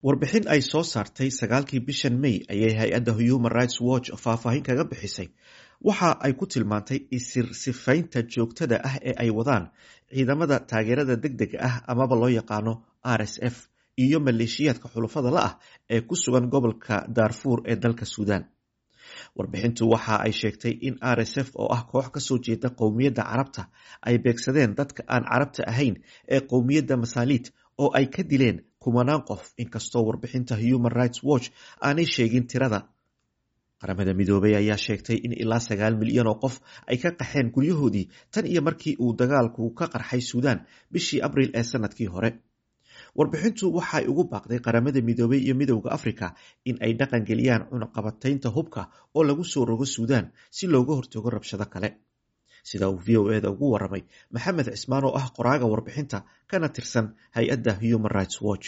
warbixin ay soo saartay sagaalkii bishan may ayay hay-adda human rights watch faahfaahin kaga bixisay waxa ay ku tilmaantay isirsifaynta joogtada ah ee ay wadaan ciidamada taageerada deg dega ah amaba loo yaqaano r s f iyo maleeshiyaadka xulafada la ah ee ku sugan gobolka daarfuur ee dalka suudaan warbixintu waxa ay sheegtay in r s f oo ah koox kasoo jeeda qowmiyadda carabta ay beegsadeen dadka aan carabta ahayn ee qowmiyadda masaaliid oo ay ka dileen kumanaan qof inkastoo warbixinta human rights watch aanay sheegin tirada qaramada midoobay ayaa sheegtay in ilaa sagaal milyan oo qof ay ka qaxeen guryahoodii tan iyo markii uu dagaalku ka qarxay suudaan bishii abriil ee sanadkii hore warbixintu waxay ugu baaqday qaramada midoobay iyo midowda africa in ay dhaqan geliyaan cunaqabataynta hubka oo lagu soo rogo suudaan si looga hortago rabshado kale sida uu v o eda ugu waramay maxamed cismaan oo ah qoraaga warbixinta kana tirsan hay-adda human rights watch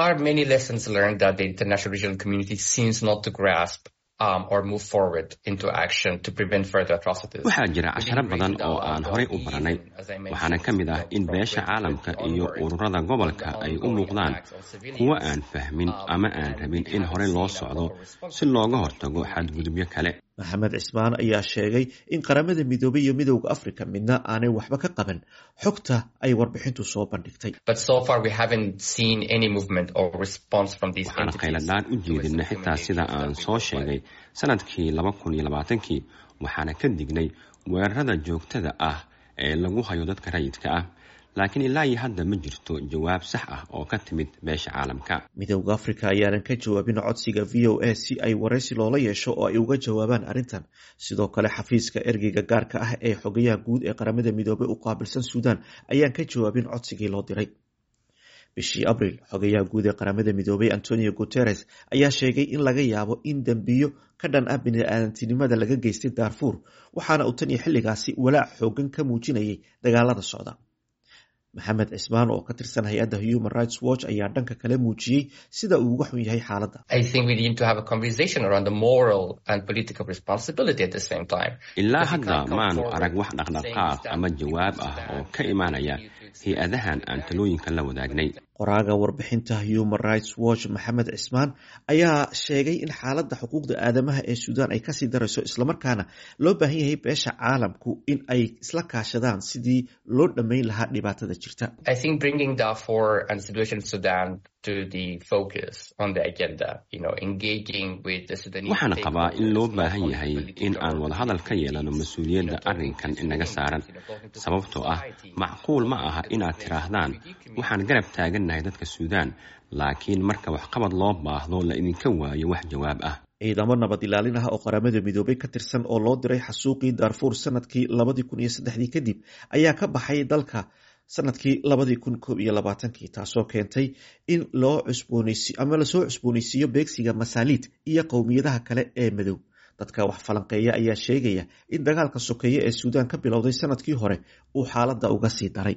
waxaa jira casharo badan oo aan horay u baranay waxaana ka mid ah in beesha caalamka iyo ururada gobolka ay u muuqdaan kuwo aan fahmin ama aan rabin in horey loo socdo si looga hortago xadgudubyo kale maxamed cismaan ayaa sheegay in qaramada midoobay iyo midowda africa midna aanay waxba ka qaban xogta ay warbixintu soo bandhigtay waxaana khayladhaan u jeedina xitaa sida aan soo sheegay sanadkii laba kun iyo labaatankii waxaana ka dignay weerarada joogtada ah ee lagu hayo dadka rayidka ah laakiin ilaa iyo hadda ma jirto jawaab sax ah oo ka timid beesha caalamka midowda africa ayaanan ka jawaabin codsiga v o a si ay waraysi loola yeesho oo ay uga jawaabaan arrintan sidoo kale xafiiska ergeyga gaarka ah ee xogayaha guud ee qaramada midoobay u qaabilsan suudaan ayaan ka jawaabin codsigii loo diray bishii abriil xogayaha guud ee qaramada midoobay antonio guteres ayaa sheegay in laga yaabo in dembiyo ka dhan ah bini-aadantinimada laga geystay daarfuur waxaana uu tan iyo xilligaasi walaac xoogan ka muujinayay dagaalada socda maxamed cismaan oo ka tirsan hay-adda human rights watch ayaa dhanka kale muujiyey sida uu uga xun yahay xaaladda ilaa hadda maanu arag wax dhaqdhaqaaq ama jawaab ah oo ka imaanaya hay-adahan aan talooyinka la wadaagnay qoraaga warbixinta human rights watch maxamed cismaan ayaa sheegay in xaaladda xuquuqda aadamaha ee suudaan ay kasii darayso islamarkaana loo baahan yahay beesha caalamku in ay isla kaashadaan sidii loo dhammayn lahaa dhibaatada jirta waxaana qabaa in loo baahan yahay in aan wadahadal ka yeelano mas-uuliyadda arrinkan inaga saaran sababtoo ah macquul ma aha inaad tiraahdaan waxaan garab taagannahay dadka suudaan laakiin marka waxqabad loo baahdo la idinka waayo wax jawaab ah ciidamo nabad ilaalin ah oo qaramada midoobay ka tirsan oo loo diray xasuuqii daarfuur sanadkii labadii kun iyo saddexdii kadib ayaa ka baxay dalka sanadkii labadii kun koob iyo labaatankii taasoo keentay in loo cusbooneysi ama lasoo cusbooneysiiyo beegsiga masaaliid iyo qowmiyadaha kale ee madow dadka wax falanqeeya ayaa sheegaya in dagaalka sokeeye ee suudaan ka bilowday sanadkii hore uu xaaladda uga sii daray